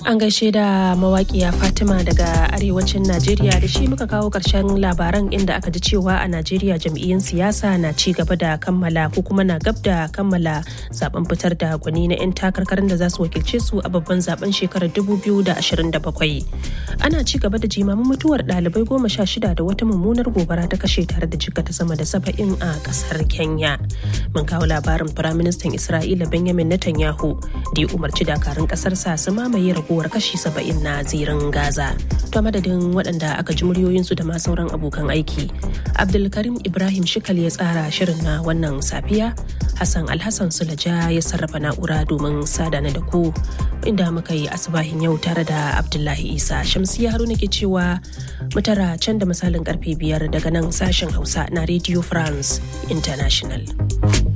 An gaishe da mawaƙiya Fatima daga arewacin Najeriya da shi muka kawo ƙarshen labaran inda aka ji cewa a Najeriya jam'iyyun siyasa na ci gaba da kammala ko kuma na gab da kammala zaben fitar da gwani na 'yan takarkarin da za su wakilce su a babban zaben shekarar 2027. Ana ci gaba da jimamin mutuwar ɗalibai goma sha shida da wata mummunar gobara ta kashe tare da jikata sama da saba'in a ƙasar Kenya. Mun kawo labarin Firaministan Isra'ila Benjamin Netanyahu da ya umarci dakarun ƙasarsa su mamaye raguwar kashi saba'in na zirin Gaza. To madadin waɗanda aka ji muryoyinsu da ma sauran abokan aiki. Abdulkarim Ibrahim Shikal ya tsara shirin na wannan safiya. Hassan Alhassan Sulaja ya sarrafa na'ura domin sadana da ku inda muka yi asibahin yau tare da Abdullahi Isa. Shamsiya Haruna ke cewa mutara can da misalin karfe biyar daga nan sashen Hausa na Radio France International.